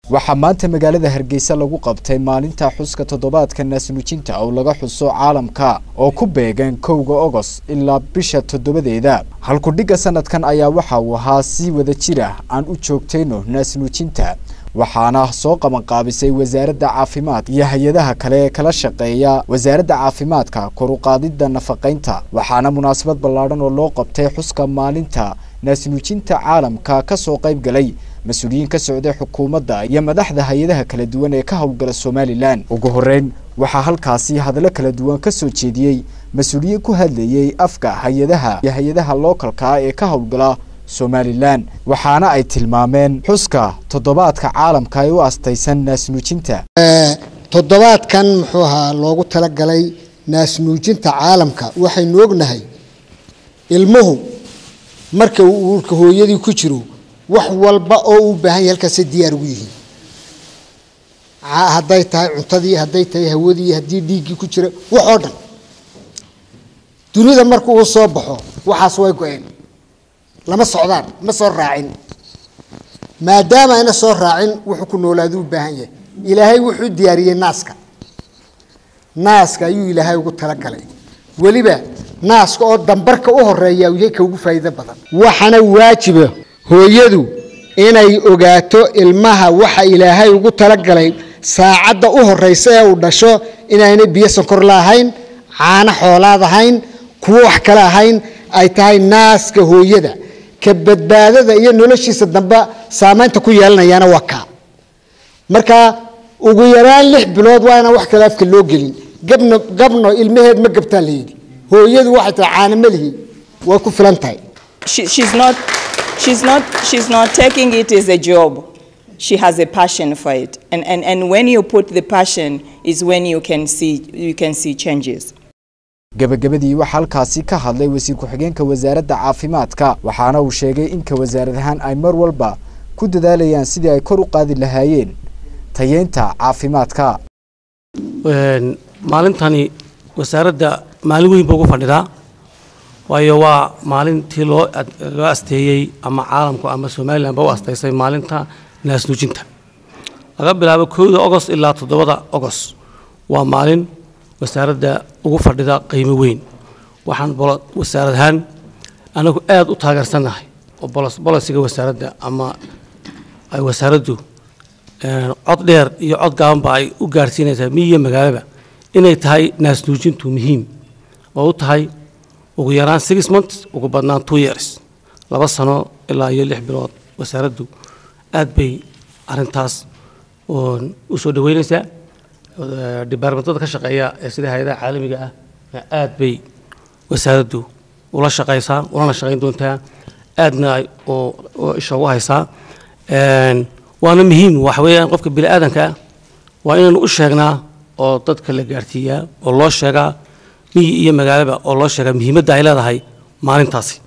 waxaa maanta magaalada hargeysa lagu qabtay maalinta xuska toddobaadka naasnuujinta oo laga xuso caalamka oo ku beegan kowga ogos ilaa bisha toddobadeeda halkudhigga sanadkan ayaa waxa uu ahaa si wada jir ah aan u joogtayno naasnuujinta waxaana soo qabanqaabisay wasaaradda caafimaad iyo hay-adaha kale ee kala shaqeeya wasaaradda caafimaadka koruqaadidda nafaqaynta waxaana munaasabad ballaadhan oo loo qabtay xuska maalinta naasnuujinta caalamka ka soo qayb galay mas-uuliyiin ka socday xukuumadda iyo madaxda hay-adaha kala duwan ee ka howlgala somalilan ugu horeyn waxaa halkaasi hadallo kala duwan ka soo jeediyey mas-uuliyiin ku hadlayey afka hay-adaha iyo hay-adaha lookalka ee ka howlgala somalilan waxaana ay tilmaameen xuska toddobaadka caalamka ee u astaysan naasnuujinta toddobaadkan muxuu ahaa loogu talagalay naasnuujinta caalamka waxaynu ognahay ilmuhu marka uu uurka hooyadii ku jiro wax walba oo uu baahan yahay halkaasay diyaar ugu yihiin hadday tahay cuntadii hadday tahay hawadii haddii dhiiggii ku jira wax oo dhan dunida marka uu soo baxo waxaas way go-een lama socdaan ma soo raacin maadaama ayna soo raacin wuxuu ku noolaadu u baahan yahay ilaahay wuxuu diyaariyey naaska naaska ayuu ilaahay ugu talagalay weliba naaska oo dambarka u horeeya yahay ka ugu faa'iido badan waxaana waajiba hooyadu inay ogaato ilmaha waxa ilaahay ugu talagalay saacadda u horeysa ee uu dhasho inaynay biyo sonkor la ahayn caano xoolaad ahayn kuwo wax kale ahayn ay tahay naaska hooyada ka badbaadada iyo noloshiisa dambe saamaynta ku yeelanayaana waa kaa marka ugu yaraan lix bilood waa inaan wax kale afka loo gelin gabno gabno ilmaheed ma gabtaa layidhi hooyadu waxay tahay caano ma lihi way ku filan tahay she's not she's not she's not taking it as a job she has a passion for it and, and and when you put the passion is when you can see you can see changes gabagabadii waxaa halkaasi ka hadlay wasiir ku-xigeenka wasaaradda caafimaadka waxaana uu sheegay in ka wasaarad ahaan ay mar walba ku dadaalayaan sidii ay kor u qaadi lahaayeen tayeynta caafimaadka maalintani wasaaradda maalin weyn ba ugu fadhidaa waayo waa maalintii loo loo asteeyey ama caalamku ama somalilan ba u asteysay maalinta naasnuujinta laga bilaabo kowda ogost ilaa toddobada ogost waa maalin wasaaradda ugu fadhida qiimo weyn waxaan wasaarad ahaan anagu aada u taageersannahay oo bolosiga wasaaradda ama ay wasaaraddu cod dheer iyo cod gaabanba ay u gaarhsiinaysaa miyiyo magaalaba inay tahay naasnuujintu muhiim oo u tahay ugu yaraan six months ugu badnaan two years laba sano ilaa iyo lix bilood wasaaraddu aad bay arrintaas u soo dhaweynaysaa dibaarmentada ka shaqeeya ee sida hay-adaha caalamiga ah aad bay wasaaraddu ula shaqaysaa ulana shaqayn doontaa aadna isha ugu haysaa waana muhiim waxa weeyaan qofka bini aadanka ah waa inaynu u sheegnaa oo dadka la gaarsiiyaa oo loo sheegaa miyi iyo magaalaba oo loo sheegaa muhiimadda ay leedahay maalintaasi